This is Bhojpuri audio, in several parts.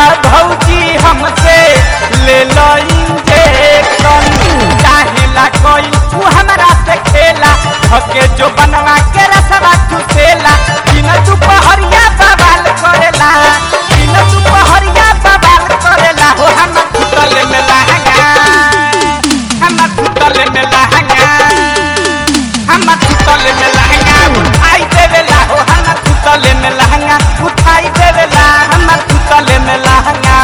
भौजी हमसे ले लो इंजेक्शन चाहेला कोई तू हमरा से खेला हके जो बनवा के रसवा चुसेला दिन दुपहरिया बवाल करेला दिन दुपहरिया बवाल करेला हो हम सुतल में लहंगा हम सुतल में लहंगा हम सुतल में लहंगा उठाई देवेला हो हम सुतल में लहंगा उठाई देवेला हम सुतल में लहंगा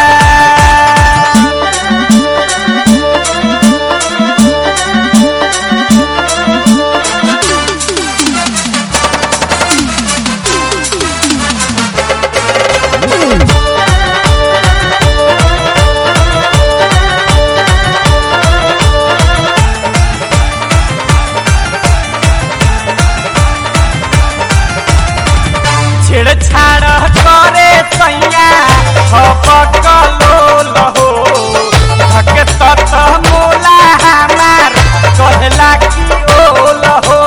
छेड़छाड़ करे सैया हपकलो लहो धके तत मोला हमार कहला की ओ लहो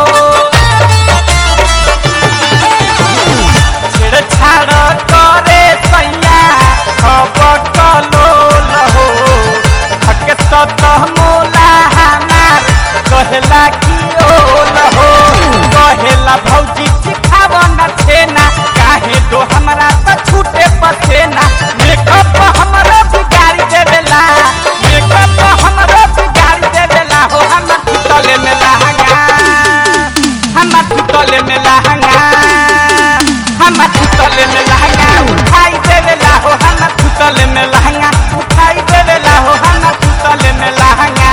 छेड़छाड़ करे सैया हपकलो लहो धके तत मोला हमार कहला की ओ लहो कहेला भौजी सिखाव न छेना काहे तो हमरा त छूटे पसेना मेकअप हमरो बिगाड़ी देवेला मेकअप हमरो बिगाड़ी देवेला हो हम सुतले में लहंगा हम सुतले में लहंगा हम सुतले में लहंगा उठाई देवेला हो हम सुतले में लहंगा उठाई देवेला हो हम सुतले में लहंगा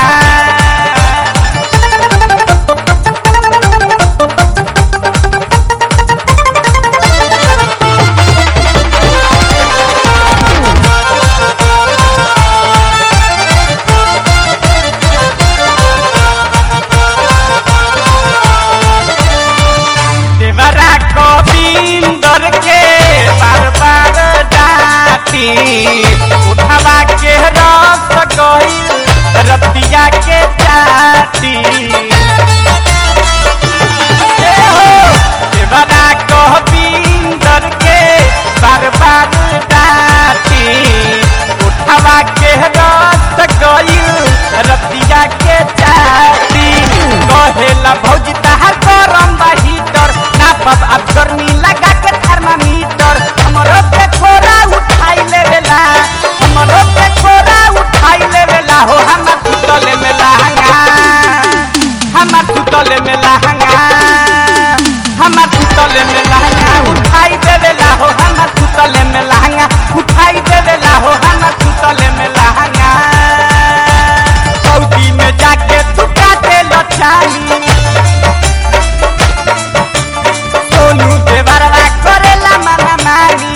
देवरा गोविंदर के बार बार डाटी उठवा के रस गई रतिया के चाटी ए हो, देवरा गोविंदर के बार बार डाटी उठवा के रस गई रतिया के चाटी कहेला भौजी तहार गरम बा हीटर ना पब अब गर्मी लगा के थर्मामीटर हमरो पे खोरा उठाई लेवेला हमरो पे खोरा उठाई लेवेला हो हम सुतले में लहंगा हम सुतले में लहंगा हम सुतले में लहंगा उठाई देवेला हो हम सुतले में लहंगा उठाई देवेला हो हम सुतले में लहंगा सऊदी में जाके तू काटे लो चाली सोनू देवरवा करेला मना मारी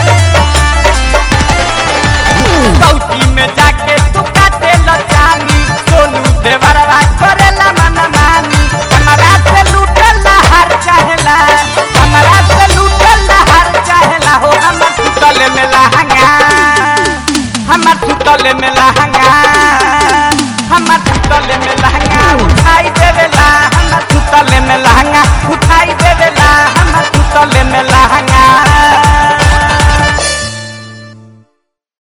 सऊदी में जाके तू काटे लो चाली सोनू देवरवा करेला मना मारी हमारा से लूटल हार चाहेला हमारा से लूटल हार चाहेला हो हम सुतल में लहंगा हम सुतल में लहंगा हम सुतल में